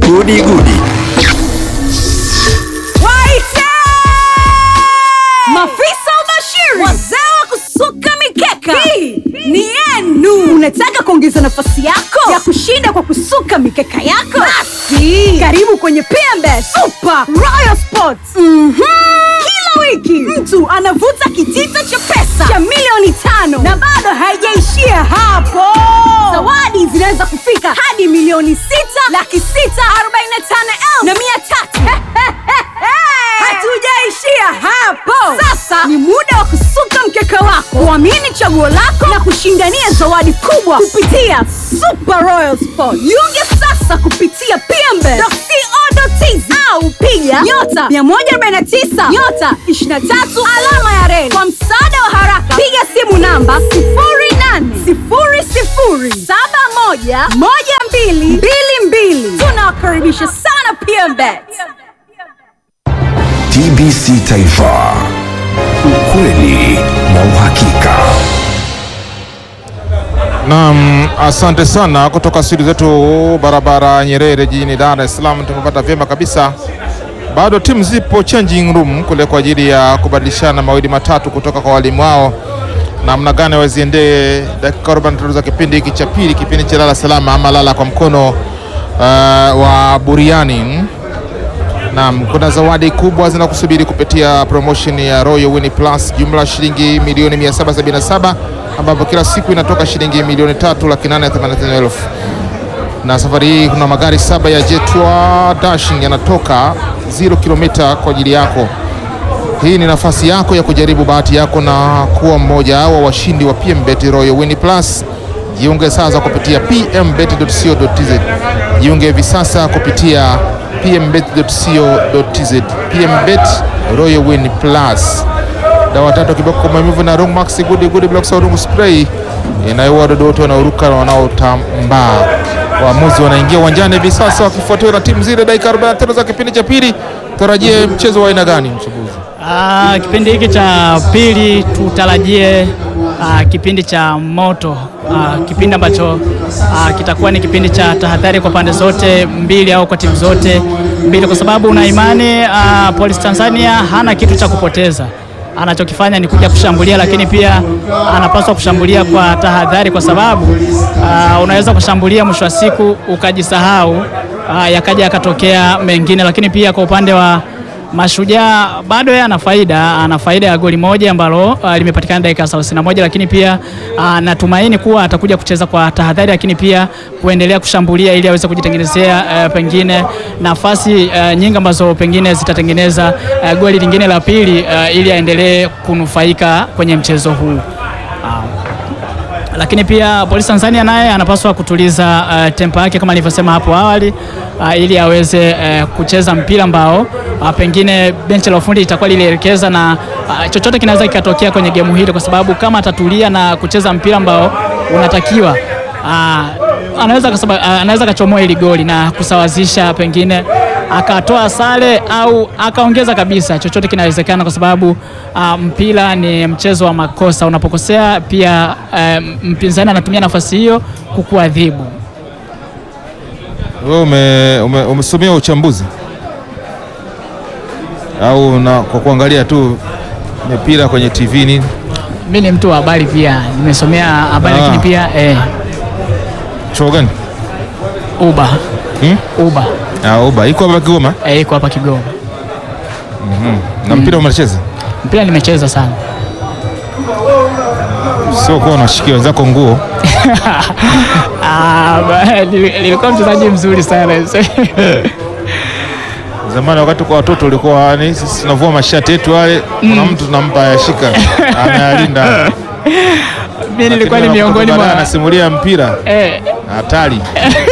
Gudi Gudi. Waite! Mafisa ubashiri, wazee wa kusuka mikeka, hii ni yenu. Unataka kuongeza nafasi yako ya kushinda kwa kusuka mikeka yako? Basi karibu kwenye PMBet Super Royal Sports. Mhm. Kila wiki mtu anavuta kitita cha pesa cha milioni tano na bado haijaishia hapo. Zawadi zinaweza kufika hadi milioni sita laki sita arobaini na tano elfu na mia tatu. Hatujaishia hapo. Sasa ni muda wa kusuka mkeka wako, kuamini chaguo lako na kushindania zawadi kubwa kupitia Super Royal Sport. Jiunge sasa kupitia pmbe.co.tz au piga nyota 149 nyota 23 alama ya reli. Kwa msaada wa haraka, piga simu namba 0800711222. Tunawakaribisha sana PMBet. TBC Taifa, ukweli na uhakika. Naam, asante sana kutoka studio zetu barabara Nyerere jijini Dar es Salaam. Tumepata vyema kabisa. Bado timu zipo changing room kule kwa ajili ya kubadilishana mawili matatu kutoka kwa walimu wao, namna gani waziendee dakika 43 za kipindi hiki cha pili, kipindi cha lala salama ama lala kwa mkono uh, wa buriani. Naam, kuna zawadi kubwa zinakusubiri kupitia promotion ya Royal Win Plus, jumla shilingi milioni 777 ambapo kila siku inatoka shilingi milioni tatu laki nane themanini na tano elfu na safari hii kuna magari saba ya Jetwa Dashing yanatoka 0 kilomita kwa ajili yako. Hii ni nafasi yako ya kujaribu bahati yako na kuwa mmoja wa washindi wa PMBet Royal Win Plus. Jiunge sasa kupitia pmbet.co.tz. Jiunge hivi sasa kupitia pmbet.co.tz. PMBet Royal Win Plus. Dawa tatu kiboko kwa maumivu na Rungmax Good Good Blocks au Rungu Spray inayoua wadudu wote wanaoruka na wanaotambaa. Waamuzi wanaingia uwanjani hivi sasa wakifuatiwa na timu zile. Dakika 45 za kipindi cha pili, tarajie mchezo wa aina gani mchambuzi? Ah, kipindi hiki cha pili tutarajie ah, kipindi cha moto ah, kipindi ambacho ah, kitakuwa ni kipindi cha tahadhari kwa pande zote mbili au kwa timu zote mbili, kwa sababu una imani ah, Police Tanzania hana kitu cha kupoteza anachokifanya ni kuja kushambulia, lakini pia anapaswa kushambulia kwa tahadhari, kwa sababu ah, unaweza kushambulia mwisho wa siku ukajisahau, ah, yakaja yakatokea mengine. Lakini pia kwa upande wa Mashujaa bado yeye ana faida, ana faida ya goli moja ambalo uh, limepatikana dakika 31, lakini pia uh, natumaini kuwa atakuja kucheza kwa tahadhari, lakini pia kuendelea kushambulia ili aweze kujitengenezea uh, pengine nafasi uh, nyingi ambazo pengine zitatengeneza uh, goli lingine la pili uh, ili aendelee kunufaika kwenye mchezo huu lakini pia Polisi Tanzania naye anapaswa kutuliza uh, tempo yake kama nilivyosema hapo awali uh, ili aweze uh, kucheza mpira ambao uh, pengine benchi la ufundi itakuwa lilielekeza na uh, chochote kinaweza kikatokea kwenye gemu hili, kwa sababu kama atatulia na kucheza mpira ambao unatakiwa uh, anaweza kasaba, uh, anaweza kachomoa hili goli na kusawazisha pengine akatoa sare au akaongeza kabisa. Chochote kinawezekana kwa sababu uh, mpira ni mchezo wa makosa. Unapokosea pia uh, mpinzani anatumia nafasi hiyo kukuadhibu. Wewe ume, ume, umesomea uchambuzi au na, kwa kuangalia tu mipira kwenye TV nini? Mimi ni mtu wa habari pia, nimesomea habari Ah. lakini pia eh, Chuo gani? uba Hmm? uba Ah, Uba iko hapa Kigoma eh, iko hapa Kigoma. na mpira umecheza, Mpira nimecheza sana sio kuwa unashikia wenzako nguo. Ah, ba- nili- nilikuwa mchezaji mzuri sana Zamani wakati kwa watoto ulikuwa ni sisi tunavua mashati yetu yale, kuna mtu tunampa yashika anayalinda. mimi nilikuwa ni Lakini miongoni unakuta baadaye mwa anasimulia mpira eh, hatari.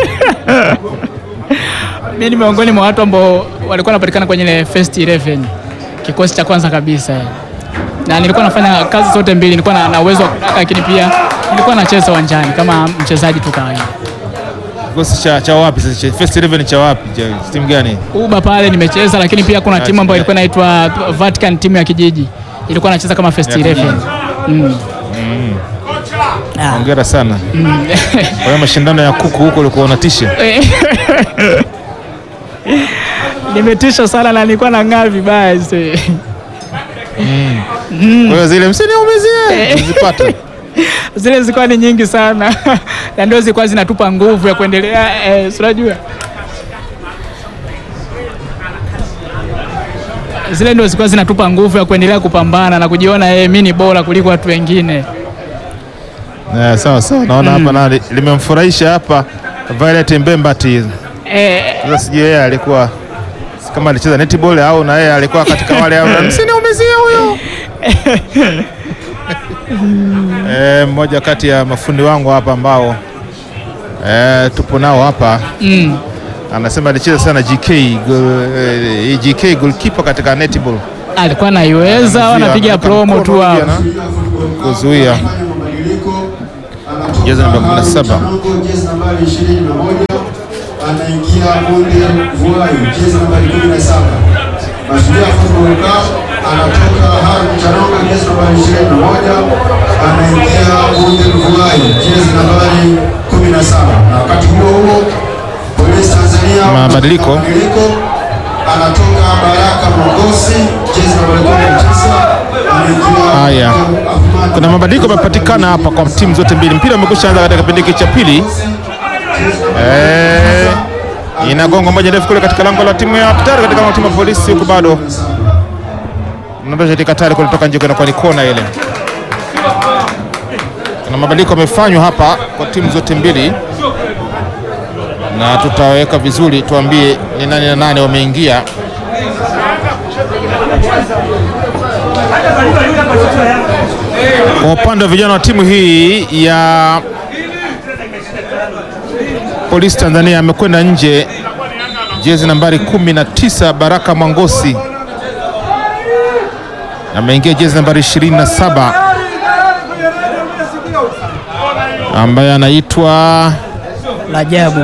mimi ni miongoni mwa watu ambao walikuwa wanapatikana kwenye ile first 11 kikosi cha kwanza kabisa eh. na nilikuwa nafanya kazi zote mbili, nilikuwa na, na uwezo wa kudaka, lakini pia nilikuwa nacheza uwanjani kama mchezaji tu kawaida. Kikosi cha, cha wapi sasa? Cha First 11 cha wapi? Cha timu gani? Uba pale nimecheza, lakini pia kuna Ah, timu ambayo timu ilikuwa inaitwa Vatican, timu ya kijiji ilikuwa nacheza kama first Ya 11 kijiji. mm. Ah. Hongera sana. Mm. Kwa hiyo mashindano ya kuku huko ulikuwa unatisha. nimetisha sana na nilikuwa nang'aa vibaya ise. Kwa hiyo zile msiniumizie zipata. Zile zilikuwa ni nyingi sana na ndio zilikuwa zinatupa nguvu ya kuendelea eh, si unajua zile ndio zilikuwa zinatupa nguvu ya kuendelea kupambana na kujiona eh, mimi ni bora kuliko watu wengine. Eh, sawa sawa, naona hapa na li- limemfurahisha hapa Violet Mbembati. Eh, Sasa sijui yeye alikuwa si kama alicheza netball au na yeye alikuwa katika wale au msiniumizie huyo. Eh, mmoja kati ya mafundi wangu hapa ambao eh, tupo nao hapa mm, anasema alicheza sana GK goal, eh, GK goalkeeper katika netball. alikuwa naiweza, wanapiga Anaweka promo tu mkono hao. hivi ana- kuzuia jezi namba 17 jezi nambari 21 anaingia Monde Vuai, jezi nambari 17. Mashujaa Football Club anatoka Harun Chanonga, jezi nambari 21 anaingia Monde Vuai, jezi nambari 17. Na wakati huo huo Polisi Tanzania Mabadiliko. mabadiliko anatoka Baraka Mongosi, jezi nambari 19 anaingia Haya. Ahmad Kuna mabadiliko yamepatikana hapa kwa timu zote mbili. Mpira umekwisha anza katika kipindi hiki cha pili. Eh, inagonga moja ndefu kule katika lango la timu ya Katari, katika lango la timu ya polisi, huku bado mnadosha katika Katari kutoka nje, kwa ni kona ile. Kuna mabadiliko yamefanywa hapa kwa timu zote mbili, na tutaweka vizuri, tuambie ni nani na nani wameingia. Kwa upande wa vijana wa timu hii ya Polisi Tanzania amekwenda nje jezi nambari 19 Baraka Mwangosi ameingia jezi nambari 27 ambaye anaitwa Rajabu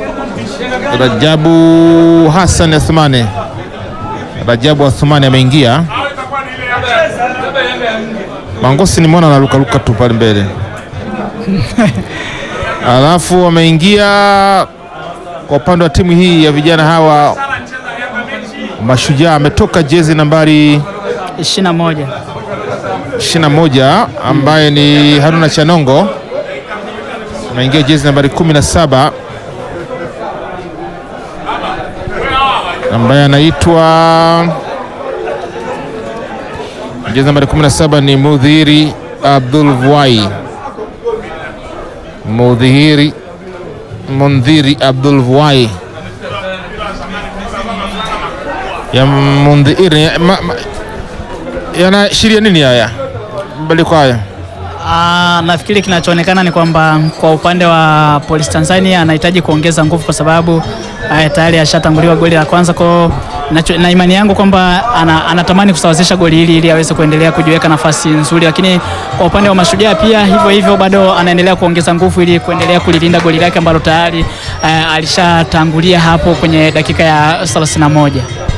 Rajabu Hassan Athmani. Rajabu Athmani ameingia. Mangosi nimeona anarukaruka tu pale mbele. Alafu wameingia kwa upande wa timu hii ya vijana hawa Mashujaa, ametoka jezi nambari 21 21 ambaye ni Haruna Chanongo, ameingia jezi nambari 17 ambaye anaitwa jezi nambari 17 ni Mudhiri Abdul Vuai. Mudhiri Mundhiri Abdul Vuai ya Mundhiri ma, ma, yanaashiria nini haya mabadiliko haya? Ah, nafikiri kinachoonekana ni kwamba kwa upande wa Police Tanzania anahitaji kuongeza nguvu kwa sababu ah, tayari ashatanguliwa goli la kwanza kwa na imani yangu kwamba ana, anatamani kusawazisha goli hili ili aweze kuendelea kujiweka nafasi nzuri, lakini kwa upande wa Mashujaa pia hivyo hivyo bado anaendelea kuongeza nguvu ili kuendelea kulilinda goli lake ambalo tayari ah, alishatangulia hapo kwenye dakika ya 31.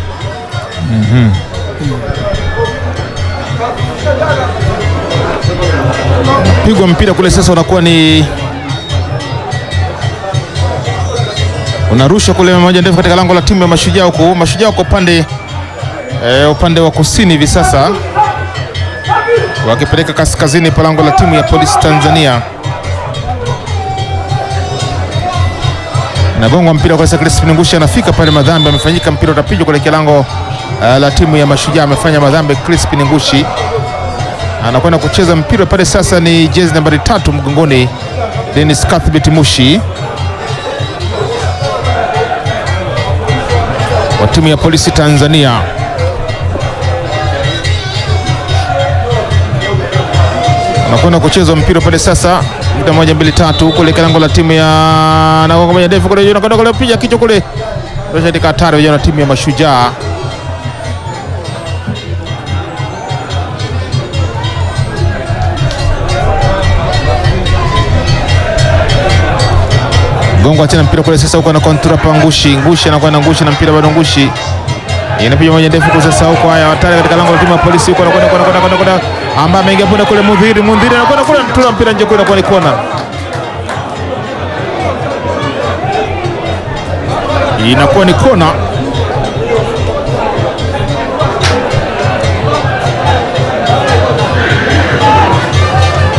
Pigwa mpira kule sasa, unakuwa ni unarusha kule moja ndefu katika lango la timu ya Mashujaa huku. Mashujaa wako upande e, upande wa kusini hivi sasa, wakipeleka kaskazini pa lango la timu ya Polisi Tanzania. Nagongwa mpira kwa sasa, Crispin Ngushi anafika pale, madhambi amefanyika, mpira utapigwa kuelekea lango eh, la timu ya Mashujaa. Amefanya madhambi Crispin Ngushi anakwenda kucheza mpira pale sasa, ni jezi nambari tatu mgongoni, Dennis Cuthbert Mushi wa timu ya Polisi Tanzania. Anakwenda kucheza mpira pale sasa, muda moja mbili tatu, kule lango la timu ya nagonga moja ndefu kule, anakwenda kule, piga kichwa kule, katika hatari vijana wa timu ya Mashujaa. Gongo tena mpira kule sasa, huko na kontra pa Ngushi. Ngushi anakuwa na Ngushi na mpira bado Ngushi inapiga moja ndefu kwa sasa, huko haya hatari katika lango la timu ya polisi, huko anakwenda kwenda kwenda kwenda kwenda, ambaye ameingia punde kule, Mudhiri Mudhiri anakwenda kule, mtula mpira nje kule, kwa ni kona. Inakuwa ni kona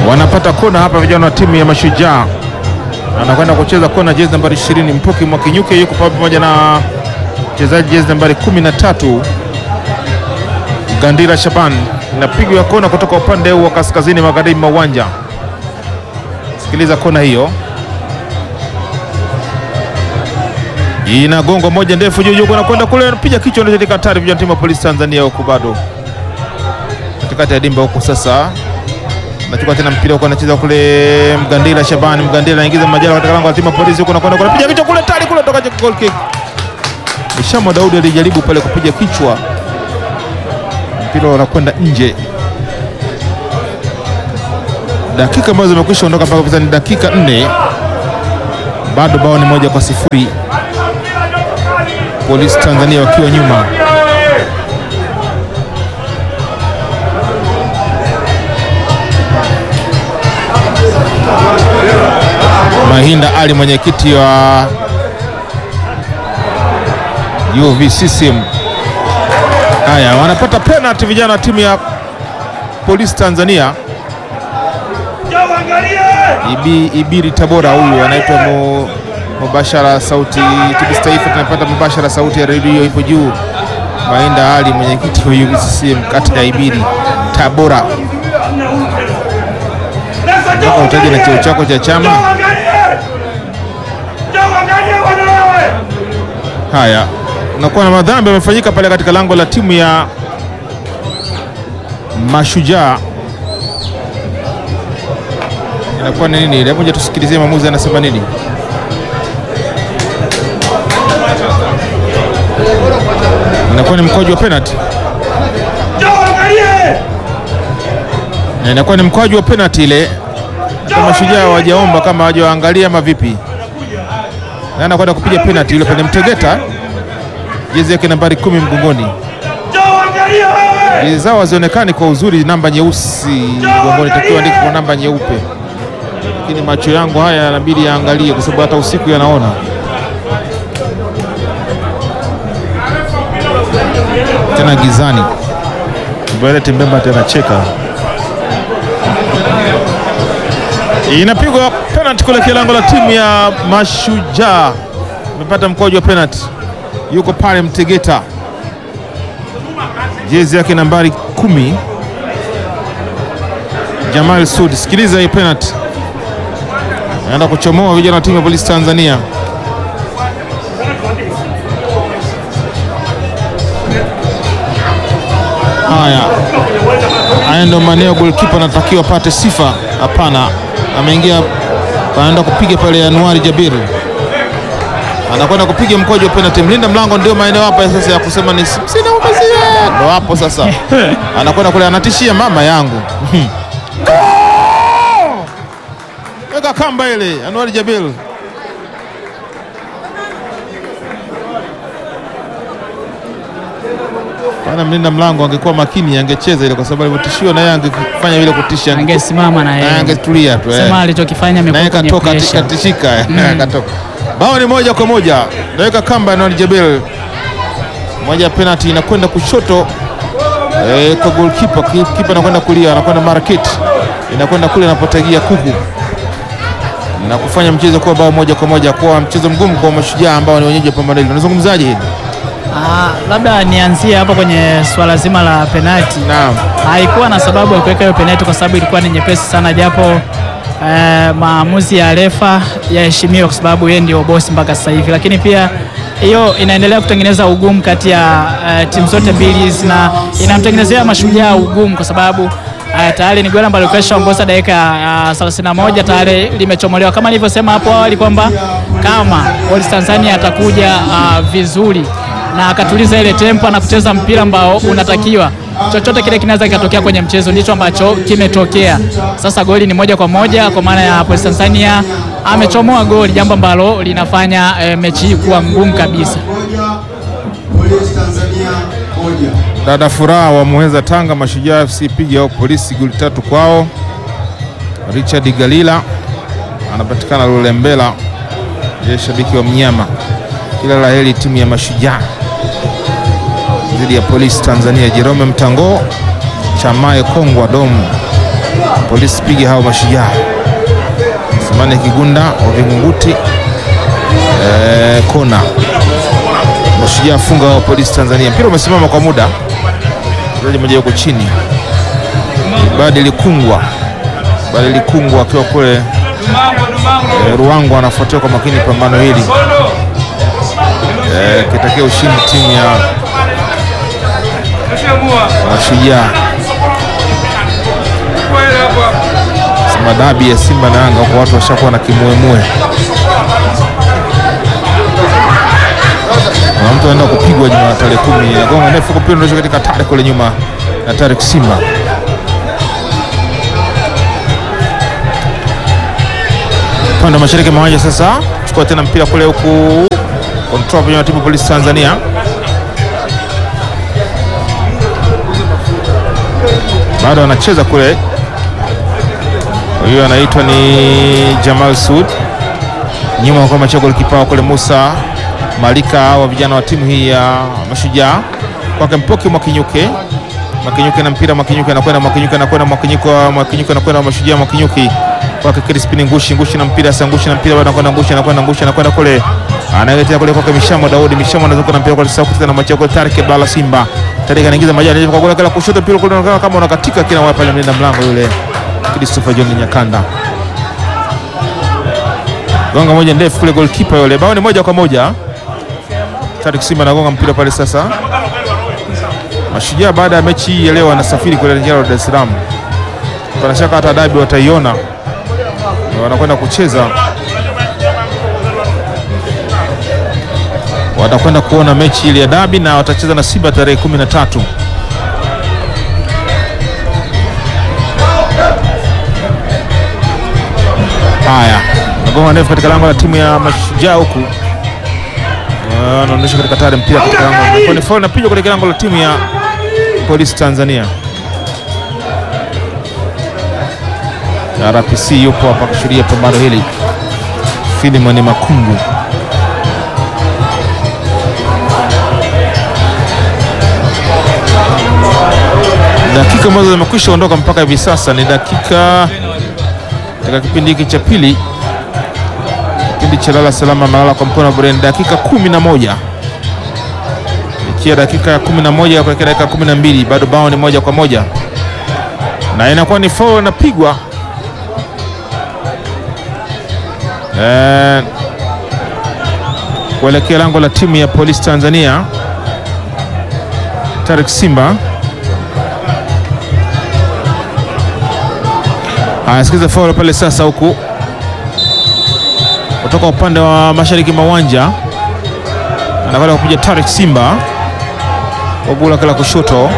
wanapata kona hapa vijana wa timu ya Mashujaa. Anakwenda kucheza kona jezi nambari 20 Mpoki Mwakinyuke yuko pamoja na mchezaji jezi nambari 13 Gandira Shaban. Inapigwa kona kutoka upande wa kaskazini magharibi mwa uwanja. Sikiliza kona hiyo, inagonga moja ndefu juu juu, anakwenda kule, anapiga kichwa, ndio katika hatari vijana timu ya polisi Tanzania huku bado katikati ya dimba huku sasa nachukua tena mpira huko, anacheza kule Mgandila Shabani. Mgandila anaingiza majala katika lango la timu ya polisi huko, nakwenda kupiga kichwa kule, tari kule, toka goal kick. Ishamo Daudi alijaribu pale kupiga kichwa, mpira unakwenda nje. Dakika ambazo zimekwisha ondoka mpaka sasa ni dakika nne, bado bao ni moja kwa sifuri, polisi Tanzania wakiwa nyuma. Mahinda Ali mwenyekiti wa UVCCM. Haya, wanapata penalty vijana wa timu ya polisi Tanzania. Ibi, Ibiri Tabora huyu anaitwa mu, mubashara sauti TBC Taifa, tunapata mubashara sauti ya redio ipo juu. Mahinda Ali mwenyekiti wa UVCCM kata ya Ibiri Tabora. Mpaka utaje na cheo chako cha chama. Haya, unakuwa na madhambi yamefanyika pale katika lango la timu ya Mashujaa. Inakuwa ni nini? Hebu moja tusikilizie mwamuzi anasema nini. Inakuwa ni mkwaju wa penalty, na inakuwa ni mkwaju wa penalty ile. Hata Mashujaa hawajaomba kama hawajaangalia ama vipi? Na anakwenda kupiga penalty ile pale Mtegeta, jezi yake nambari kumi mgongoni. Jezi zao hazionekani kwa uzuri, namba nyeusi mgongoni, takiwa andike kwa namba nyeupe, lakini macho yangu haya yanabidi yaangalie, kwa sababu hata usiku yanaona. Tena gizani, Mbeleti Mbemba tena cheka inapigwa penalty kuelekea lango la timu ya Mashujaa. Amepata mkojo wa penalty, yuko pale Mtegeta, jezi yake nambari kumi, Jamal Sud. Sikiliza hiyo penalty, anaenda kuchomoa vijana wa timu ya polisi Tanzania. Haya, haya ndo maeneo goalkeeper anatakiwa apate sifa. Hapana, ameingia anaenda kupiga pale Januari Jabir anakwenda kupiga mkojo wa penalty. Mlinda mlango ndio maeneo hapa sasa ya kusema ni sina umezie, ndo hapo sasa anakwenda kule, anatishia mama yangu weka kamba ile. Januari Jabir Bana, mlinda mlango angekuwa makini angecheza ile, kwa sababu alivyotishiwa na yeye angefanya vile kutisha, Angesimama na na yeye. angetulia tu eh. Sema alichokifanya naye amekuwa kwenye katoka pressure. katishika katoka. Bao ni moja kwa moja, naweka kamba na Jabel moja ya penalty inakwenda kushoto eh, kwa goalkeeper. Kipa anakwenda kulia, anakwenda market, inakwenda kule anapotagia kuku na kufanya mchezo kuwa bao moja kwa moja, kuwa mchezo mgumu kwa Mashujaa ambao ni wenyeji wa pambano hili. Unazungumzaje hili? Ah, labda nianzie hapo kwenye swala zima la penalti. Naam. Haikuwa na sababu ya kuweka hiyo penalti kwa sababu ilikuwa ni nyepesi sana, japo eh, maamuzi ya refa yaheshimiwa kwa sababu yeye ndio bosi mpaka sasa hivi, lakini pia hiyo inaendelea kutengeneza ugumu kati ya eh, timu zote mbili na inamtengenezea Mashujaa ugumu kwa sababu eh, tayari ni goli ambalo limeshaongoza dakika ya 31 tayari limechomolewa, kama nilivyosema hapo awali kwamba kama Police Tanzania atakuja ah, vizuri na akatuliza ile tempo na kucheza mpira ambao unatakiwa, chochote kile kinaweza kikatokea kwenye mchezo. Ndicho ambacho kimetokea. Sasa goli ni moja kwa moja, kwa maana ya Police Tanzania amechomoa goli, jambo ambalo linafanya eh, mechi hii kuwa ngumu kabisa. moja Polisi Tanzania moja. Dada Furaha wa Muheza Tanga, Mashujaa FC piga au polisi goli tatu kwao. Richard Galila anapatikana Lulembela, yeye shabiki wa mnyama. Kila la heri timu ya Mashujaa dhidi ya polisi Tanzania. Jerome Mtango Chamaye Kongwa Domu Polisi piga hao mashujaa. Simani Kigunda wa Vingunguti eh, kona mashujaa funga hao Polisi Tanzania. Mpira umesimama kwa muda, mchezaji mmoja yuko chini, Badili Kungwa, Badili Kungwa akiwa kule eh, Ruangwa anafuatia kwa makini pambano hili eh, kitakia ushindi timu ya mashujaa sema dabi ya Simba na Yanga kwa watu washakuwa na kimuemue. Na mtu anaenda kupigwa juma tarehe kumi gonga ndefu kupira ndio katika tare kule nyuma na Tarehe Simba. Upande wa mashariki mwa uwanja sasa, chukua tena mpira kule huku control kwenye timu Polisi Tanzania. Bado anacheza kule huyo anaitwa ni Jamal Sud, nyuma kwa macho golikipa kule Musa Malika wa vijana wa timu hii ya Mashujaa, kwake Mpoki Mwakinyuke. Mwakinyuke na mpira, Mwakinyuke anakwenda, Mwakinyuke anakwenda, Mwakinyuke Mwakinyuke anakwenda, Mashujaa Mwakinyuki kwake Crispin Ngushi, Ngushi na mpira sasa, Ngushi na mpira bado anakwenda, Ngushi anakwenda, Ngushi anakwenda kule, analetea kule kwake Mishamo Daudi, Mishamo anazunguka na mpira kwa sasa kutana na macho kwa Tarik Bala Simba, Tarik anaingiza majani kwa goli kala kushoto, mpira kule unaonekana kama unakatika kila wapi pale mlinda mlango yule Christopher John Nyakanda gonga moja ndefu kule, goalkeeper yule, bao ni moja kwa moja. Tarik Simba anagonga mpira pale sasa. Mashujaa baada ya mechi hii ya leo wanasafiri kuelekea Dar es Salaam, pana shaka hata dabi wataiona, na wanakwenda kucheza, watakwenda kuona mechi ile ya dabi na watacheza na Simba tarehe kumi na tatu. Haya, nagonga ndefu katika lango la timu ya Mashujaa huku anaonyesha katika tare mpira katika lango ni foul napigwa katika lango la timu ya Polisi Tanzania. RPC yupo hapa kushuhudia pambano hili, Filimoni Makungu. Dakika ambazo zimekwisha ondoka mpaka hivi sasa ni dakika katika kipindi hiki cha pili, kipindi cha lala salama malala kwa mkono wa Bureni, dakika kumi na moja ikiwa dakika ya kumi na moja kuelekea dakika kumi na mbili bado bao ni moja kwa moja na inakuwa ni foul inapigwa eh, kuelekea lango la timu ya Polisi Tanzania. Tarik Simba Haya, sikiza faul pale sasa, huku kutoka upande wa mashariki mwa uwanja anakwenda kupiga Tarik Simba kwa gula kala kushoto,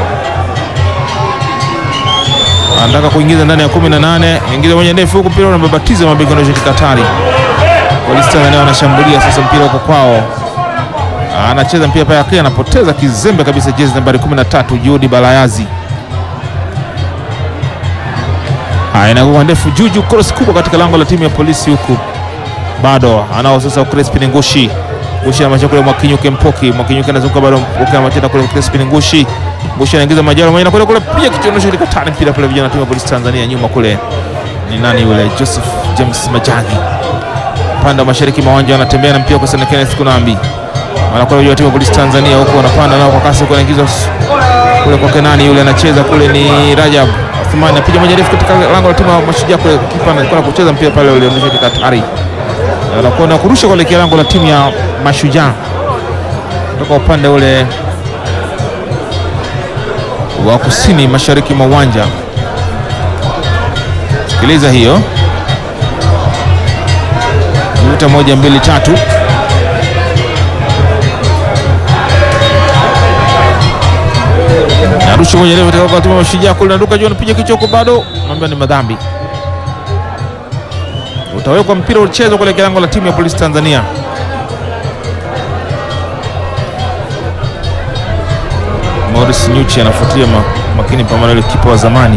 anataka kuingiza ndani ya 18, ingiza moja ndefu huku, mpira unababatiza mabega na Katari. Polisi Tanzania wanashambulia sasa, mpira uko kwao, anacheza mpira pale akili, anapoteza kizembe kabisa, jezi nambari 13 Juhudi Balayazi Haya, inakuwa ndefu juju, cross kubwa katika lango la timu ya polisi huku, bado anao sasa Crispin Ngushi. Ngushi anamacha kule Mwakinyuke Mpoki, Mwakinyuke anazunguka bado Mpoki anamachana kule Crispin Ngushi. Ngushi anaingiza majalo moja na kule kule pia kichonosho katika tani mpira kule, vijana wa timu ya polisi Tanzania nyuma kule ni nani yule Joseph James Majani, upande wa mashariki mwa uwanja anatembea na mpira kwa sana Kenneth Kunambi, anakuwa vijana wa timu ya polisi Tanzania huko wanapanda nao kwa kasi, kwa anaingiza kule kwa Kenani, yule anacheza kule ni Rajab Athmani anapiga moja refu katika lango la timu ya Mashujaa kule, kipa anakwenda kucheza mpira pale, ule ndio Katari anakuwa na kurusha kuelekea lango la timu ya Mashujaa kutoka upande ule wa kusini mashariki mwa uwanja. Sikiliza hiyo vuta moja mbili tatu narusha moja refu katika timu ya Mashujaa kule, naruka juu, anapiga kichoko, bado naambia ni madhambi utawekwa mpira uchezwa kuelekea lango la timu ya polisi Tanzania. Morris Nyuchi anafuatilia ma, makini pambano ile kipa wa zamani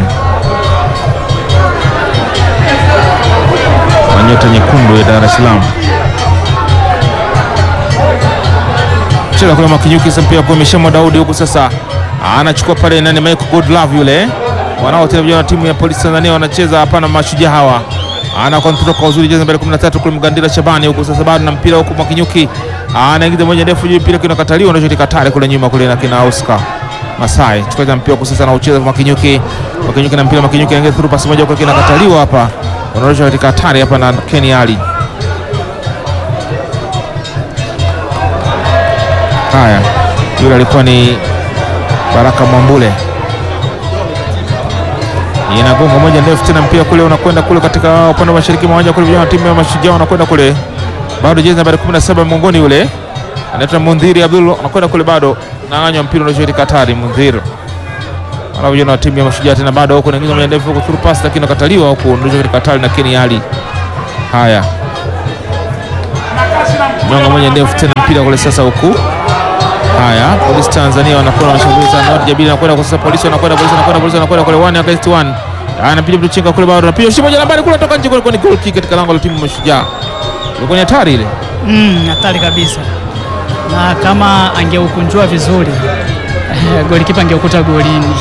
wa nyota nyekundu ya Dar es Salaam. Cheza kule Makinyuki, sasa mpira kwa Mishamo Daudi huku sasa anachukua pale nani Michael Godlove yule wanaocheza vijana wa timu ya polisi Tanzania wanacheza hapa na mashujaa hawa. Ana kontrol kwa uzuri, jezi nambari 13 kule Mgandila Shabani huko sasa bado na mpira huko Mwakinyuki. Anaingiza moja ndefu juu, mpira kinakataliwa na shoti katari kule nyuma kule na kina Oscar Masai. Chukua mpira kwa sasa na ucheza kwa Mwakinyuki. Mwakinyuki na mpira Mwakinyuki anaingia through pass moja kwa kinakataliwa hapa. Wanaonyesha katika hatari hapa na Kenny Ali. Haya, yule alikuwa ni Baraka Mwambule inagonga moja ndefu tena, mpira kule unakwenda kule katika upande wa mashariki mwa uwanja kule, vijana wa timu ya mashujaa wanakwenda kule, bado jezi nambari 17 mgongoni, yule anaitwa Mundhiri Abdul anakwenda kule, bado nang'anywa mpira unashoti Katari Mundhiri wala vijana wa timu ya mashujaa tena bado huko naingiza moja ndefu huko through pass, lakini nakataliwa huko unashoti Katari na Keni Ali. Haya, nyonga moja ndefu tena, mpira kule sasa huku Haya, polisi Tanzania wanakuwa wanashambulia sana. Noti Jabiri anakwenda kwa sasa, polisi wanakwenda, polisi wanakwenda, polisi wanakwenda kule one against one. Anapiga mtu chenga kule, bado anapiga shimo moja nambari kule, toka nje kule, kwa ni goal kick katika lango la timu ya Mashujaa. Ilikuwa ni hatari ile. Mm, hatari kabisa, na kama angeukunjua vizuri golikipa angeukuta golini.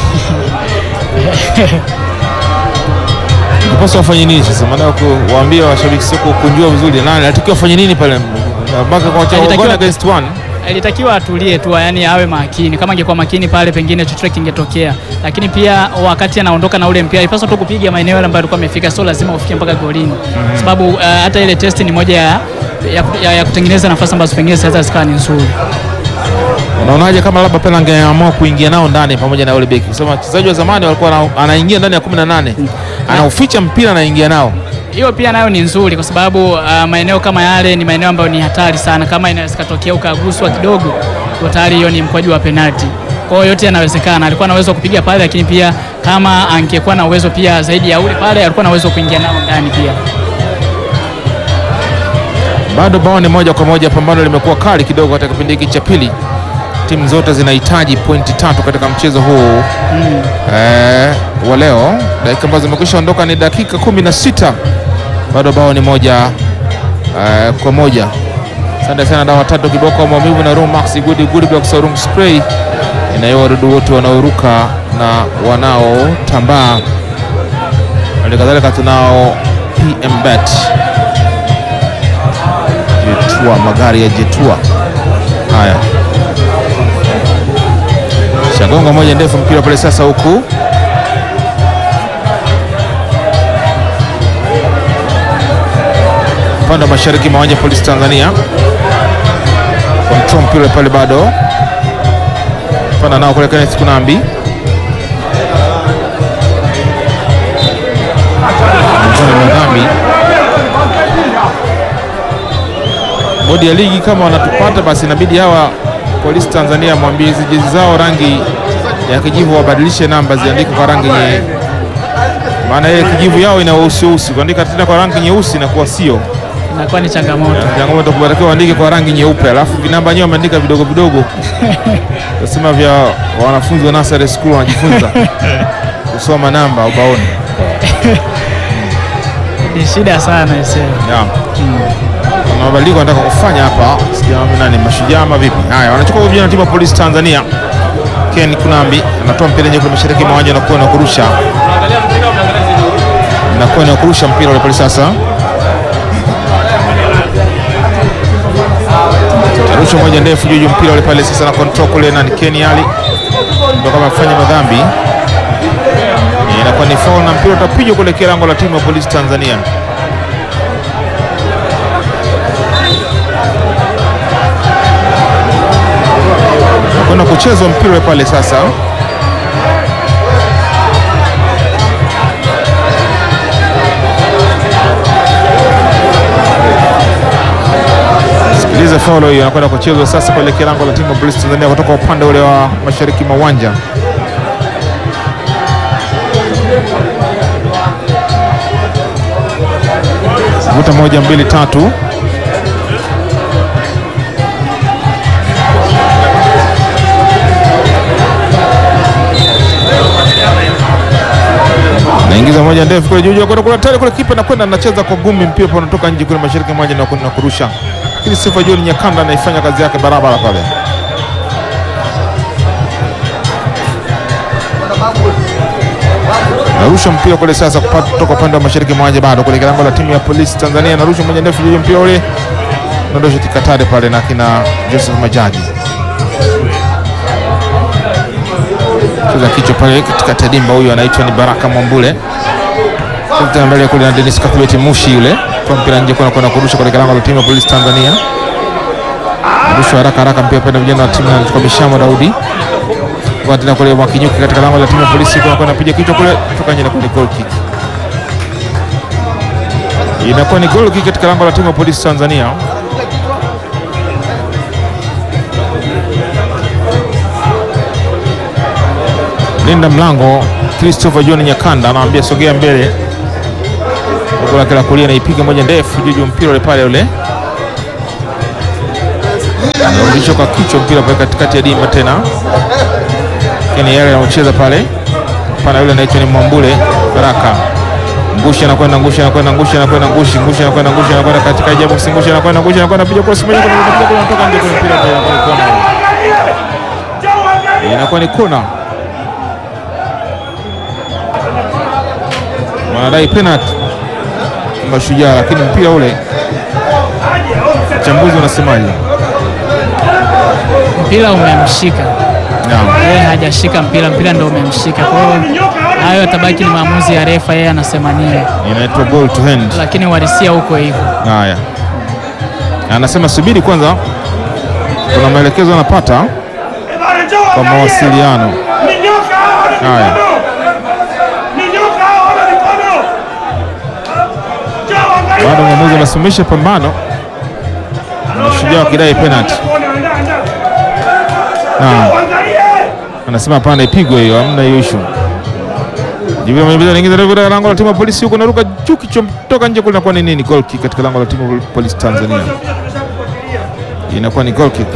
Unapaswa wafanye nini sasa? Maana kuwaambia washabiki sio kukunjua vizuri, nani anatakiwa afanye nini pale mpaka kwa cha Alitakiwa- one against one. Ilitakiwa atulie tu, yani awe makini. Kama angekuwa makini pale, pengine chochote kingetokea, lakini pia wakati anaondoka na ule mpira alipaswa tu kupiga maeneo yale ambayo alikuwa amefika, sio lazima ufike mpaka golini, sababu uh, hata ile test ni moja ya, ya, ya, ya kutengeneza nafasi ambazo pengine zinaweza zikawa ni nzuri. Unaonaje kama labda pale angeamua kuingia nao ndani pamoja na yule beki? Kusema wachezaji wa zamani walikuwa wana- anaingia ndani ya 18. Anauficha mpira anaingia nao. Hiyo pia nayo ni nzuri kwa sababu uh, maeneo kama yale ni maeneo ambayo ni hatari sana. Kama inaweza katokea ukaguswa kidogo, kwa tayari hiyo ni mkwaju wa penalti. Kwa hiyo yote yanawezekana. Alikuwa na uwezo wa kupiga pale, lakini pia kama angekuwa na uwezo pia zaidi ya ule pale, alikuwa na uwezo wa kuingia nao ndani pia. Bado bao ni moja kwa moja, pambano limekuwa kali kidogo katika kipindi hiki cha pili. Timu zote zinahitaji pointi tatu katika mchezo huu eh, wa leo. Dakika ambazo zimekwisha ondoka ni dakika kumi na sita, bado bao ni moja eh, kwa moja. Asante sana dawa tatu kiboko maumivu na Rumax Good Good Blocks Room Spray inayoa wadudu wote wanaoruka na wanaotambaa. Hali kadhalika tunao PM Bet Jetua, magari ya Jetua. Haya, shagonga moja ndefu, mpira pale sasa, huku upande wa mashariki mwa uwanja polisi Tanzania, control mpira pale, bado panda nao kule Kenneth Kunambi Kunambi bodi ya ligi kama wanatupata basi inabidi hawa polisi Tanzania mwambie hizi jezi zao rangi ya kijivu wabadilishe namba ziandike kwa rangi nye, maana ile kijivu yao ina weusi weusi, kuandika tena kwa rangi nyeusi inakuwa sio Inakuwa ni changamoto. changamoto, kubatakiwa waandike kwa rangi nyeupe, alafu vinamba wenyewe wameandika vidogo vidogo, tasema vya wanafunzi wa nursery school wanajifunza kusoma namba ubaoni. Ni shida sana isee. Yeah. Kuna mabadiliko wanataka kufanya hapa, sijaona nani mashujaa ama vipi? Haya, wanachukua vijana timu ya polisi Tanzania. Ken Kunambi anatoa mpira nje kule mashariki mwa uwanja na kuwa na kurusha na kuwa na kurusha mpira ule pale sasa. Arusha moja ndefu juu juu mpira ule pale sasa na control kule na ni Ken Ali ndio kama afanya madhambi. Inakuwa ni foul na mpira utapigwa kule kilango la timu ya polisi Tanzania. kwenda kuchezwa mpira ule pale sasa. Sikiliza faulo hiyo, anakwenda kuchezwa sasa pale kilango la timu ya polisi Tanzania kutoka upande ule wa mashariki mwa uwanja. Vuta moja mbili tatu. naingiza moja ndefu kule juu juu kwenda kule tayari kule, kipa nakwenda anacheza kwa gumi, mpira pa unatoka nje kule mashariki mmoja na na kurusha, lakini Sifa John Nyakanda anaifanya kazi yake barabara pale. Narusha mpira kule sasa kupata kutoka upande wa mashariki mwa uwanja bado kule lango la timu ya polisi Tanzania. Narusha moja ndefu juu mpira ule nondosha tikatare pale na kina Joseph Majaji cheza kichwa pale katikati ya dimba. Huyu anaitwa ni Baraka Mwambule tena mbele kule na Dennis Kathibeti Mushi yule kwa mpira nje kuna kwenda kurusha kule lango la timu ya polisi Tanzania. Rusha haraka haraka mpira pale vijana wa timu na kwa Mishamo Daudi kwa tena kule Mwakinyuki katika lango la timu ya polisi kwa kwenda piga kichwa kule kutoka nje na kule goal kick. Inakuwa ni goal kick katika lango la timu ya polisi Tanzania. Linda mlango Christopher John Nyakanda anaambia sogea mbele, huko lake la kulia naipiga moja ndefu juu mpira ule pale ule anarudishwa kwa kichwa mpira pale katikati ya dimba tena, lakini yale anaocheza pale pana yule anaitwa ni Mwambule Baraka Ngushi anakwenda Ngushi anakwenda Ngushi anakwenda Ngushi Ngushi anakwenda Ngushi anakwenda katika jabu Ngushi anakwenda Ngushi anakwenda piga cross moja kwa moja kutoka nje kwenye mpira pale kwa kona. Inakuwa ni kona. Wanadai penalty Mashujaa, lakini mpira ule mchambuzi unasemaje? Mpira umemshika Naam. yeye, hajashika mpira, mpira ndio umemshika. Kwa hiyo hayo yatabaki ni maamuzi ya refa, yeye anasema nini, Inaitwa goal to hand. lakini uhalisia huko hivyo. Haya, anasema subiri kwanza, kuna maelekezo anapata kwa mawasiliano. Haya, bado mwamuzi anasimamisha pambano, Mashujaa wakidai penalty. Naam, anasema hapana, ipigwe hiyo, hamna hiyo issue. Jibril Mwembe anaingiza ndefu katika lango la timu ya polisi huko, naruka juu kichwa toka nje kule, inakuwa ni nini? Goal kick katika lango la timu ya polisi Tanzania, inakuwa ni goal kick.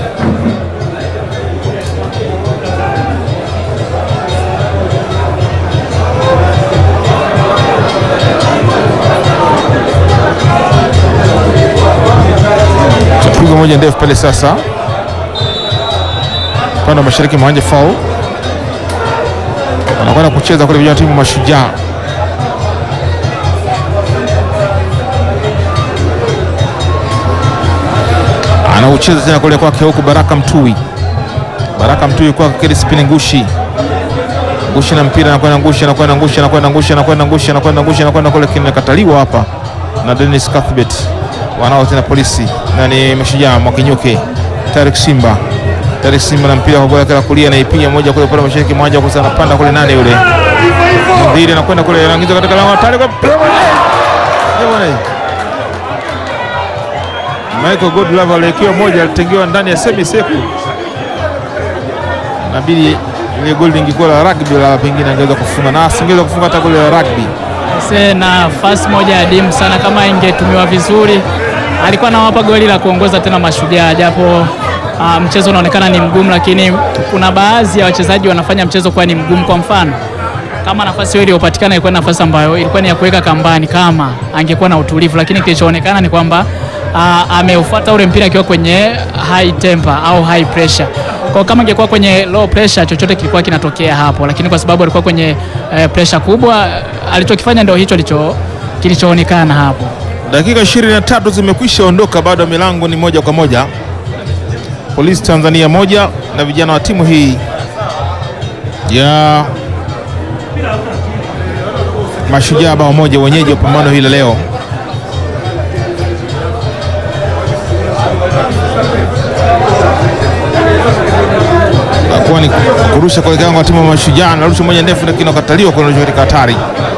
Pigo moja ndefu pale sasa, upande wa mashariki mwa uwanja foul wanakwenda kucheza kule vijana wa timu Mashujaa. Anaucheza tena kule kwake huku Baraka Mtui, Baraka Mtui kwake Crispin Ngushi, Ngushi na mpira anakwenda Ngushi, anakwenda Ngushi, anakwenda Ngushi, anakwenda Ngushi, anakwenda Ngushi, anakwenda kule, kinakataliwa hapa na Dennis Cuthbert, wanao tena polisi na ni Mashujaa Mwakinyuke, Tarik Simba Tarik Simba na mpira kwa goli la kulia naipiga moja kule pale mashariki mmoja kwa sana panda kule nane yule. Ndiri anakwenda kule anaingiza katika lango la Tarik. Michael Godlove aliwekewa moja alitengewa ndani ya semi seku. Nabidi ile goli lingekuwa la rugby la pengine angeweza kufunga na asingeweza kufunga hata goli la rugby. Se nafasi moja ya dimu sana, kama ingetumiwa vizuri, alikuwa anawapa goli la kuongoza tena Mashujaa, japo uh, mchezo unaonekana ni mgumu, lakini kuna baadhi ya wachezaji wanafanya mchezo kuwa ni mgumu. Kwa mfano kama nafasi hiyo iliyopatikana ilikuwa ni nafasi ambayo ilikuwa ni ya kuweka kambani kama angekuwa na utulivu, lakini kilichoonekana ni kwamba uh, ameufuata ule mpira akiwa kwenye high temper au high pressure. Kwa kama ingekuwa kwenye low pressure, chochote kilikuwa kinatokea hapo, lakini kwa sababu alikuwa kwenye uh, pressure kubwa, alichokifanya ndio hicho licho kilichoonekana hapo. Dakika 23 zimekwisha ondoka, bado milango ni moja kwa moja. Polisi Tanzania moja na vijana wa timu hii ya Mashujaa bao moja, wenyeji wa pambano hili leo. Akuwa ni kurusha kwa kiwango wa timu ya Mashujaa, narusha moja ndefu, lakini wakataliwa kurusha katika hatari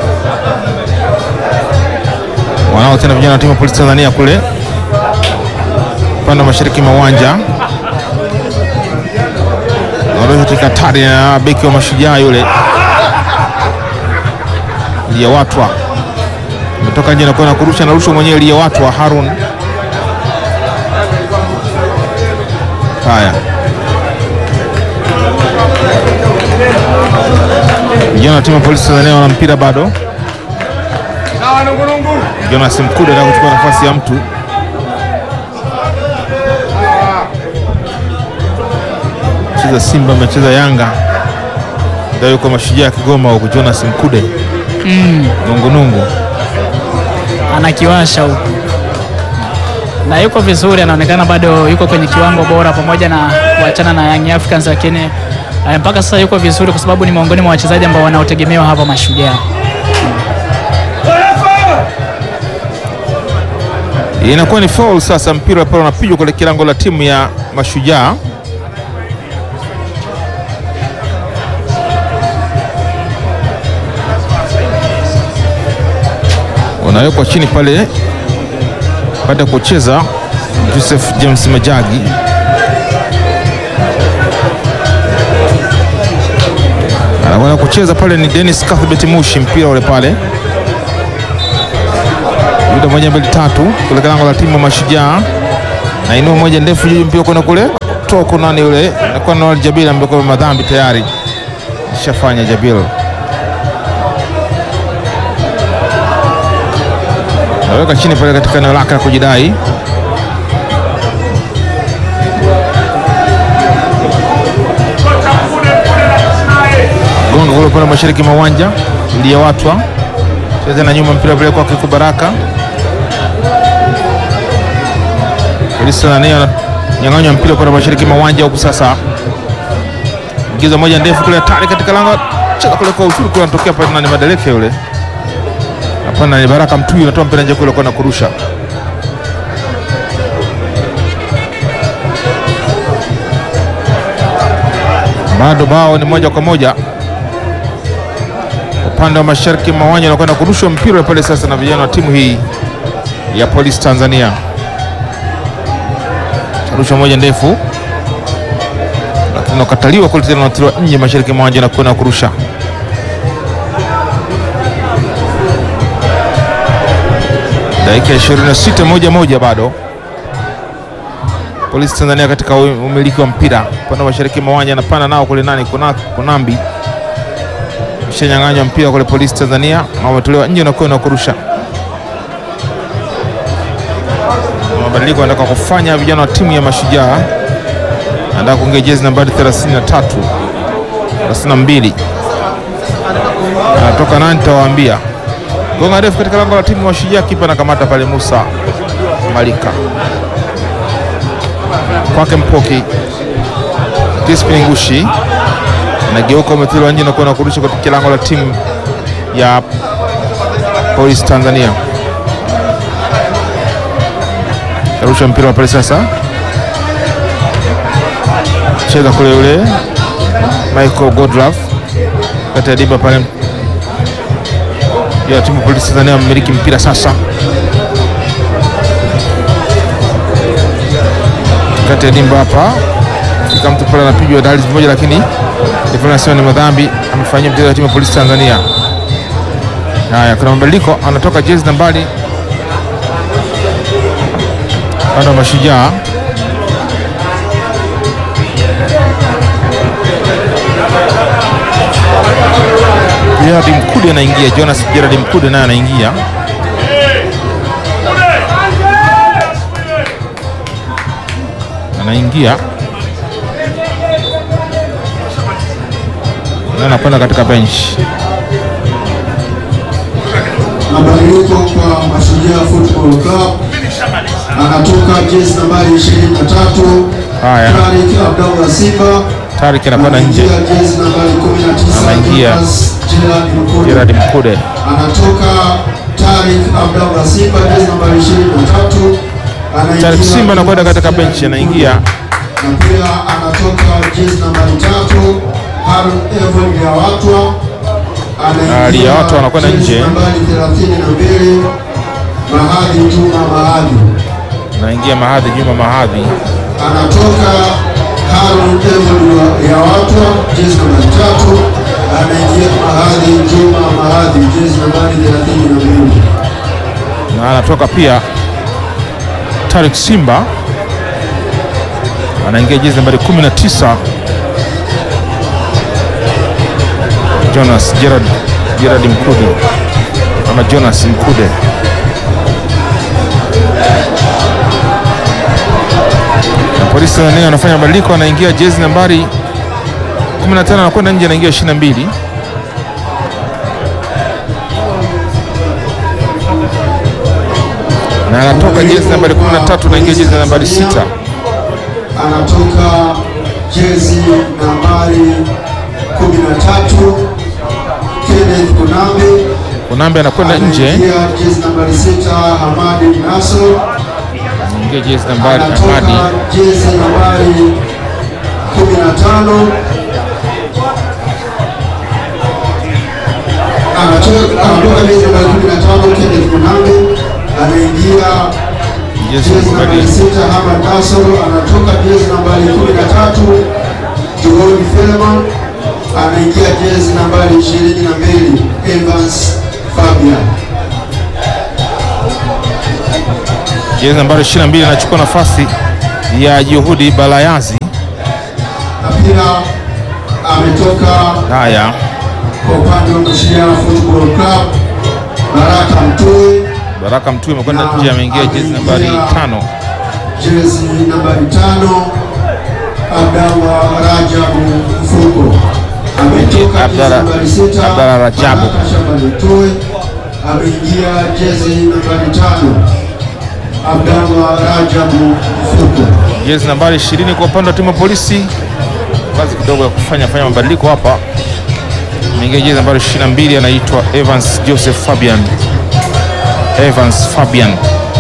wanao tena vijana wa timu ya polisi Tanzania kule upande wa mashariki mwa uwanja wanaosha katika hatari na beki wa mashujaa yule Liyawatwa ametoka nje na kwenda kurusha, narusha mwenyewe Liyawatwa Harun. Haya, vijana wa timu ya polisi Tanzania wana mpira bado. Jonas Mkude anataka kuchukua nafasi ya mtu cheza Simba amecheza Yanga, ndio yuko mashujaa ya Kigoma huko. Jonas Mkude nungunungu. anakiwasha huku na yuko vizuri, anaonekana bado yuko kwenye kiwango bora, pamoja na kuachana na Young Africans, lakini eh, mpaka sasa yuko vizuri kwa sababu ni miongoni mwa wachezaji ambao wanaotegemewa hapa Mashujaa. Inakuwa ni foul sasa, mpira pale unapigwa kule kilango la timu ya Mashujaa. Unawekwa chini pale baada ya kucheza Joseph James Majagi. Anakwenda kucheza pale ni Dennis Cuthbert Mushi, mpira ule pale Yuda moja mbili tatu kule lango la timu ya Mashujaa, na inua moja ndefu juu mpira kwenda kule toka nani yule nakuwa na Noel Jabil ambaye kwa madhambi tayari ishafanya Jabil. Naweka chini pale katika eneo lake la kujidai. Gonga kule pale mashariki mwa uwanja ndiye watwa cheza na nyuma mpira vile kwa Kiku Baraka. Polisi nani nyang'anywa mpira kwa mashariki mwa uwanja huku sasa. Ingiza moja ndefu kule hatari katika lango. Cheza kule kwa usuri kule anatokea pale nani Madeleke yule. Hapana ni Baraka Mtuyu anatoa mpira nje kule kwa na kurusha. Bado bao ni moja kwa moja upande wa mashariki mwa uwanja unakwenda kurushwa mpira pale sasa na vijana wa timu hii ya Polisi Tanzania. Rushwa moja ndefu, lakini unakataliwa kule tena, unatiliwa nje mashariki mwa uwanja na kwenda kurusha. Dakika 26 moja moja, bado Polisi Tanzania katika umiliki wa mpira upande wa mashariki mwa uwanja, anapanda nao kule nani, kuna Kunambi shanyang'anywa mpira kule Polisi Tanzania, wametolewa nje na kwenda kurusha. Mabadiliko anataka kufanya vijana wa timu ya Mashujaa, anataka kuingia jezi nambari 33 32, anatoka nani nitawaambia. Gonga refu katika lango la timu ya Mashujaa, kipa anakamata pale Musa Malika kwake Mpoki Crispin Ngushi nageuka umethiliwa nje na kuona kurusha katika lango la timu ya Polisi Tanzania. Arusha mpira pale sasa, cheza kule yule Michael Godlove kati ya dimba pale ya timu Polisi Tanzania, mmiliki mpira sasa kati ya dimba hapa, fika mtu pale anapigwa dali moja, lakini anasema ni madhambi amefanyia mchezaji wa timu ya Polisi Tanzania. Haya, kuna mabadiliko, anatoka jezi nambari upande wa Mashujaa Gerard Mkude anaingia, Jonas Gerard Mkude naye anaingia. Anaingia na anakwenda katika bench. Mabadiliko kwa Mashujaa Football Club, anatoka jezi nambari 23 Haya. Tariq Abdallah Simba, Tarik anakwenda nje, anaingia jezi nambari 19 Anaingia. Jonas Gerard Mkude. Gerard Mkude anatoka Tariq Abdallah Simba, jezi nambari 23 anaingia Tarik Simba anakwenda katika Jonas benchi, Gerard anaingia na pia anatoka jezi nambari tatu Harun Evon Liawatwa Ah, Liawatwa anakwenda jezi nje. nambari 32 Mahadhi Juma Mahadhi anaingia Mahadhi Juma Mahadhi. anatoka Harun Evon Liawatwa jezi nambari tatu anaingia Mahadhi Juma Mahadhi jezi nambari 32 na anatoka pia Tarik Simba anaingia jezi nambari 19 Jonas Gerard, Gerard Mkude ama Jonas Mkude. Na polisi Tanzania anafanya mabadiliko, anaingia jezi nambari 15 anakwenda nje, anaingia 22 na anatoka jezi nambari 13 na ingia jezi nambari 6. Anatoka jezi nambari 13 Kenneth Kunambi. Kunambe anakwenda nje, Anaingia jezi nambari 6 Hamadi Naso. ingia jezi nambari Anatoka Ahmadi jezi nambari 15 Anatoka anatoka jezi nambari 15 Kenneth Kunambi. Anaingia jezi jezi nambari nambari sita Hamad Nasor anatoka jezi nambari kumi na tatu John Felman anaingia jezi nambari ishirini na mbili Evans Fabian. jezi nambari 22 anachukua nafasi ya Juhudi Balayazi. Na pia ametoka Haya, kwa upande wa Mashujaa Football Club Baraka Mtui Baraka Mtui amekwenda nje, ameingia jezi nambari tano. jezi nambari tano Abdallah Rajabu Mfuko ametoka jezi Abdallah- nambari sita Abdallah Rajabu. Baraka Shabani Mtui ameingia jezi nambari tano Abdallah Rajabu Mfuko jezi nambari 20 kwa upande wa timu ya polisi. Kazi kidogo ya kufanya fanya mabadiliko hapa. Ameingia jezi nambari 22 anaitwa Evans Joseph Fabian. Evans Fabian.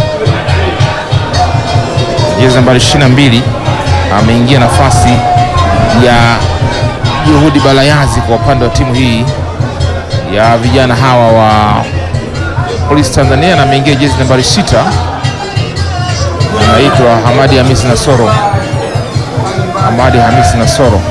Jezi nambari 22 ameingia nafasi ya Juhudi Balayazi kwa upande wa timu hii ya vijana hawa wa Polisi Tanzania na ameingia jezi nambari 6 anaitwa Hamadi Hamisi Nasoro. Hamadi Hamisi Nasoro.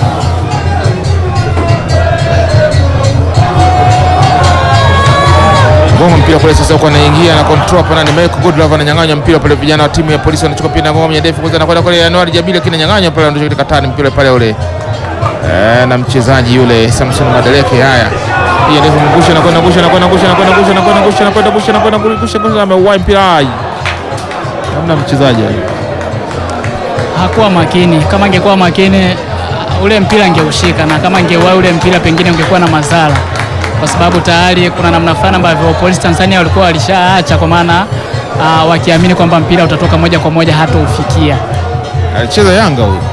Ngoma mpira pale sasa huko anaingia na control hapa na Michael Goodlove ananyang'anya mpira pale, vijana wa timu ya polisi wanachukua mpira na ngoma mwenye ndefu kwanza anakwenda kule Januari Jabili lakini ananyang'anya pale ndio katika tani mpira pale ule. Eh, na mchezaji yule Samson Madeleke haya. Hii ndefu mgusha na kwenda ngusha na kwenda ngusha na kwenda ngusha na kwenda ngusha na kwenda ngusha na kwenda ngusha ngusha ameuwai mpira. Ai. Hamna mchezaji ai. hakuwa makini. Kama angekuwa makini uh, ule mpira angeushika, na kama angeuwa ule mpira pengine ungekuwa na madhara, kwa sababu tayari kuna namna fulani ambavyo polisi Tanzania walikuwa walishaacha, kwa maana uh, wakiamini kwamba mpira utatoka moja kwa moja hata ufikia. Alicheza Yanga huyu.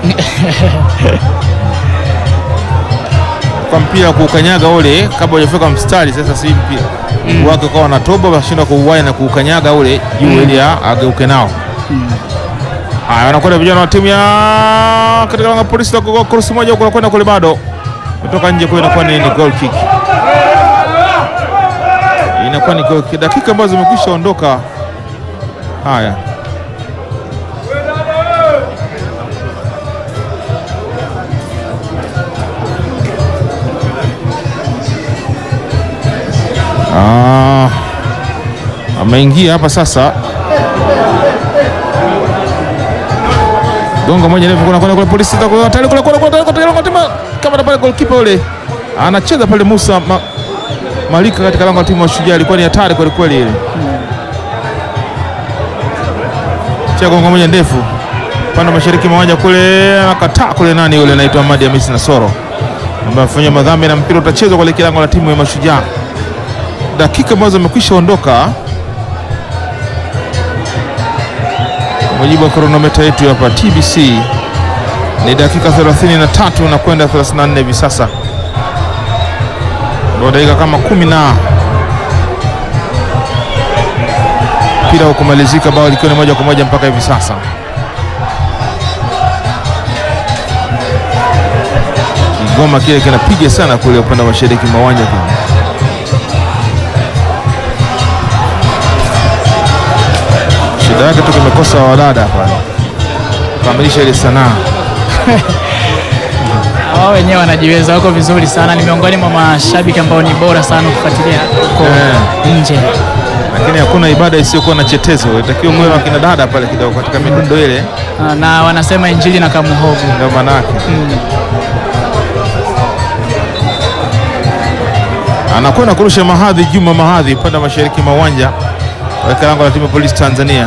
Kwa mpira kuukanyaga ule kabla hujafika mstari, sasa si mpira mm. wake kwa wanatoba washindwa kuuwai na kuukanyaga ule juu ili a- ageuke nao. Haya, wanakwenda vijana wa timu ya katika langa polisi kwa cross moja huko kwenda kule bado kutoka nje kwa inakuwa ni, ni goal kick. Inakuwa ni goal kick. Dakika ambazo zimekwisha ondoka. Haya. Ah, ameingia hapa sasa. Gonga moja ndefu kuna kuna kule polisi za kwa tayari kule kule kule kule kule kule kama na pale goalkeeper ule anacheza pale Musa ma, Malika katika lango la timu ya Shujaa ilikuwa ni hatari kweli kweli ile. Cha gonga moja ndefu pande wa mashariki mwa uwanja kule anakataa kule nani yule anaitwa Ahmadi Hamisi Nasoro ambaye afanya madhambi na mpira utachezwa kuelekea lango la timu ya Mashujaa dakika ambazo zimekwisha ondoka kwa mujibu wa kronometa yetu hapa TBC ni dakika 33 na kwenda 34 hivi sasa, ndio dakika kama kumi na mpira hukumalizika, bao likiwa ni moja kwa moja mpaka hivi sasa. Kigoma kile kinapiga sana kule upande wa mashariki mwa uwanja kule. shida yake tu kimekosa wadada hapa kukamilisha ile sanaa. Wao wenyewe wanajiweza, wako vizuri sana. Ni miongoni mwa mashabiki ambao ni bora sana kufuatilia huko Eh. nje. lakini hakuna ibada isiyokuwa na chetezo. Itakiwa mwe wakina dada pale kidogo katika midundo ile, Ah, na wanasema injili na kamuhogo. ndio maana yake. Anakwenda kurusha mahadhi Juma Mahadhi upande wa mashariki mwa uwanja katika lango la timu ya polisi Tanzania.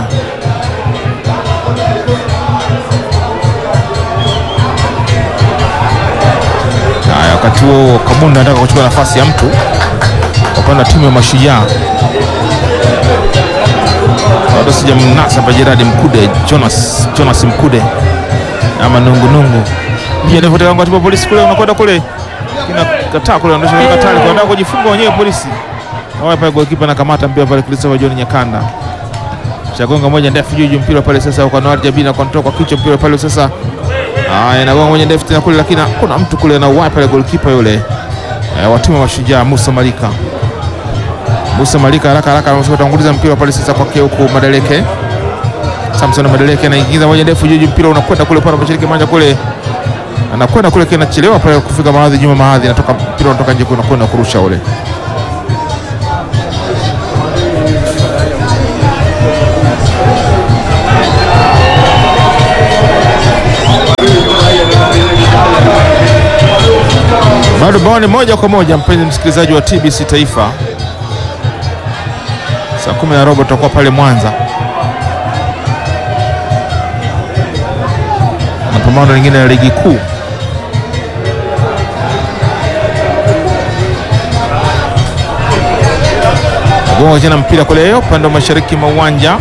Haya, wakati huo Kabunda anataka kuchukua nafasi ya mtu kwa upande wa timu ya Mashujaa. bado sijamnasa hapa Jeradi Mkude, Jonas, Jonas Mkude ama nungunungu ndefutekangwa timu polisi kule, unakwenda kule kinakataa kule, ondosha katali kwa wanataka kujifunga wenyewe polisi. Naona pale golikipa anakamata mpira pale, Christopher John Nyakanda shagonga moja ndefu juu juu, mpira pale sasa kwa Noah Jabina kwa kwa kichwa mpira pale sasa, haya inagonga moja ndefu tena kule, lakini kuna mtu kule na uwai pale golikipa yule eh, wa timu ya Mashujaa Musa Malika Musa Malika haraka haraka anatanguliza mpira pale sasa kwake huku Madeleke. Samson Madeleke anaingiza moja ndefu juu juu, mpira unakwenda kule pale mashariki manja kule, anakwenda kule kinachelewa pale kufika mahadhi nyuma mahadhi, natoka mpira unatoka nje kuna kwenda kurusha ule. Bado bao ni moja kwa moja, mpenzi msikilizaji wa TBC Taifa. Saa kumi na robo tutakuwa pale Mwanza na pambano lingine la ligi kuu. Gonga tena mpira kule upande wa mashariki mwa uwanja,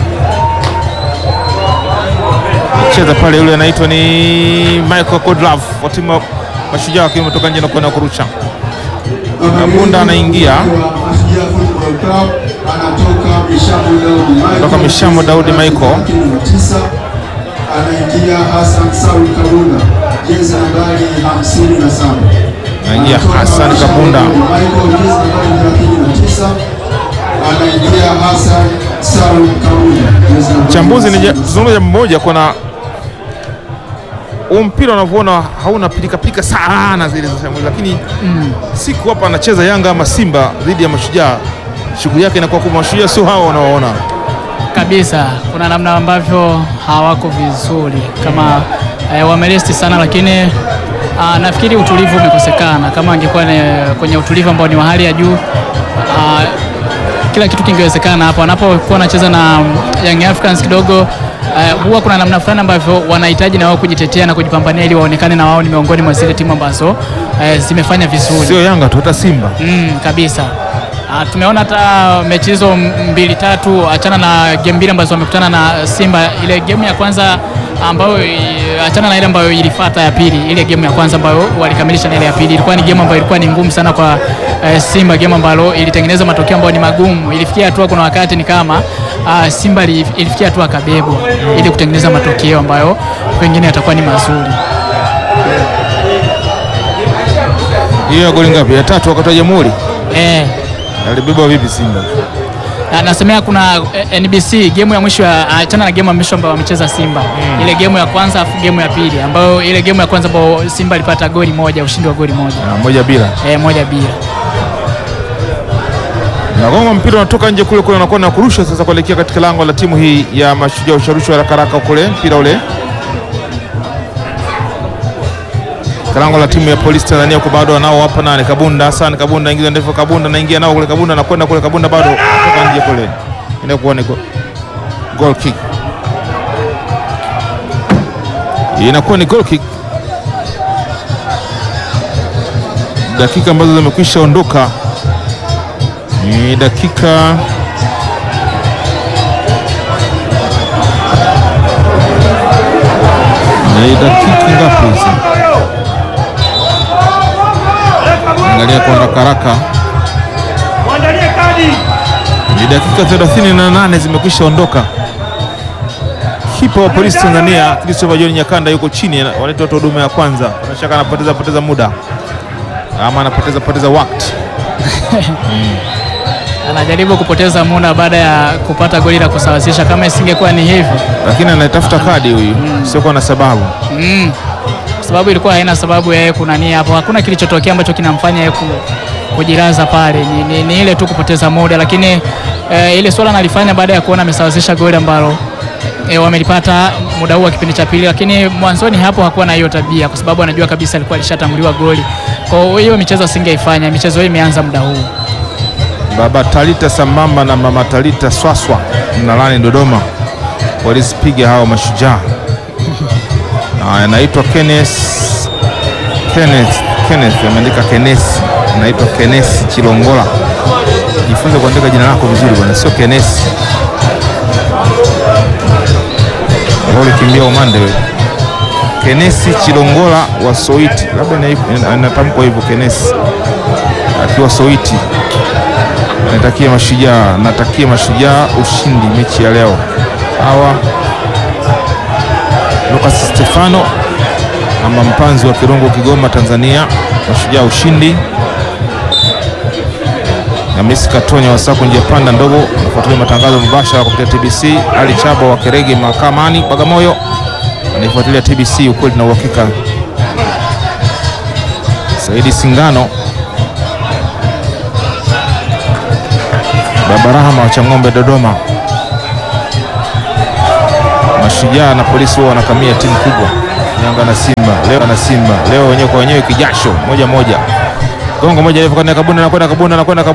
cheza pale, yule anaitwa ni Michael Kodlov wa timu ya Mashujaa wakiwa umetoka nje na kwenda kurusha. Kabunda anaingia Mashujaa Football Club anatoka Mishamu Daudi Michael. Kutoka Mishamu Daudi Michael. Tisa anaingia Hassan Saul Kabunda jezi nambari 57. Anaingia Anatoka Hassan Mishamu Kabunda. Daudi Michael jezi nambari 39 anaingia Hassan Saul Kabunda jezi nambari Chambuzi ni 57. zungumza jambo moja, kuna huu mpira unavyoona hauna pilikapilika sana zile za Chambuzi, lakini siku hapa anacheza Yanga ama Simba dhidi ya Mashujaa, shughuli yake inakuwa kubwa. Mashujaa sio hawa unaoona kabisa. Kuna namna ambavyo hawako vizuri kama eh, wameresti sana, lakini ah, nafikiri utulivu umekosekana. Kama angekuwa ni- kwenye utulivu ambao ni wa hali ya juu ah, kila kitu kingewezekana hapo. Wanapokuwa wanacheza na Young Africans kidogo eh, huwa kuna namna fulani ambavyo wanahitaji na wao kujitetea na kujipambania ili waonekane na wao ni miongoni mwa zile timu ambazo eh, zimefanya vizuri. sio Yanga tu, hata Simba Mm, kabisa. Ah, tumeona hata mechi hizo m- mbili tatu, achana na game mbili ambazo wamekutana na Simba. Ile game ya kwanza ambayo i- achana na ile ambayo ilifuata ya pili, ile game ya kwanza ambayo walikamilisha na ile ya pili, ilikuwa ni game ambayo ilikuwa ni ngumu sana kwa eh, Simba, game ambalo ilitengeneza matokeo ambayo ni magumu. Ilifikia hatua, kuna wakati ni kama ah, Simba ili- ilifikia hatua kabebo ili kutengeneza matokeo ambayo pengine yatakuwa ni mazuri. hiyo ya goli ngapi? Ya tatu wakati wa Jamhuri Eh, alibeba vipi Simba? Na- nasemea kuna eh, NBC game ya mwisho ya- achana na game ya mwisho ambayo wamecheza Simba ile game ya kwanza afu game ya pili ambayo ile game ya kwanza ambayo Simba alipata goli moja ushindi wa goli moja Ah, moja bila eh, moja bila nagonga mpira unatoka nje kule kule, unakuwa na kurusha sasa kuelekea katika lango la timu hii ya Mashujaa. Usharushwa haraka haraka kule, mpira ule lango la timu ya polisi Tanzania huko, bado wanao hapa nani, Kabunda Hassan Kabunda, ingiza ndefu, Kabunda naingia nao kule, Kabunda anakwenda kule, Kabunda bado kutoka nje kule, inakuwa ni go- goal kick, inakuwa ni goal kick. Dakika ambazo zimekwisha ondoka ni dakika ni dakika ngapi hizi? Angalia kwa haraka haraka, ni dakika 38 zimekwisha ondoka. Kipa wa polisi Tanzania Christopher John Nyakanda yuko chini, wanaita watu wa huduma ya kwanza. Bila shaka anapoteza poteza muda ama anapoteza poteza wakati. anajaribu kupoteza muda baada ya kupata goli la kusawazisha. Kama isingekuwa ni hivyo lakini anaitafuta kadi huyu, siokuwa na sababu. mm, kwa sababu ilikuwa haina sababu ya yeye kunania hapo. Hakuna kilichotokea ambacho kinamfanya yeye ku, kujilaza pale, ni, ni, ni ile tu kupoteza muda, lakini eh, ile swala analifanya baada ya kuona amesawazisha goli ambalo e, wamelipata muda huu wa kipindi cha pili, lakini mwanzoni hapo hakuwa na hiyo tabia, kwa sababu anajua kabisa alikuwa alishatanguliwa goli. Kwa hiyo michezo asingeifanya. Michezo hii imeanza muda huu. Baba Talita sambamba na mama Talita Swaswa Mnalani Dodoma walizipiga hao mashujaa. Na anaitwa Kenneth Kenneth Kenneth ameandika Kenneth, anaitwa Kenneth Chilongola. Jifunze kuandika jina lako vizuri bwana, sio Kenneth. ulikimbia umande wewe. Kenesi Chilongola wa Soiti, labda ina- inatamkwa hivyo Kenesi, akiwa Soiti, anatakia mashujaa, natakia mashujaa ushindi mechi ya leo. Hawa Lucas Stefano ama mpanzi wa Kirungu, Kigoma, Tanzania, mashujaa ushindi. Hamisi Katonya wa Sako njia panda ndogo, anafuatilia matangazo mubashara kupitia TBC. Ali Chabo wa Kerege mahakamani Bagamoyo anaifuatilia TBC, ukweli na uhakika. Saidi Singano Babarahama wa Chang'ombe Dodoma. Mashujaa na polisi wao wanakamia timu kubwa, Yanga na Simba leo na Simba leo wenyewe kwa wenyewe, kijasho moja moja, gongo moja refu kwenda Kabunda, anakwenda Kabunda, anakwenda Kabunda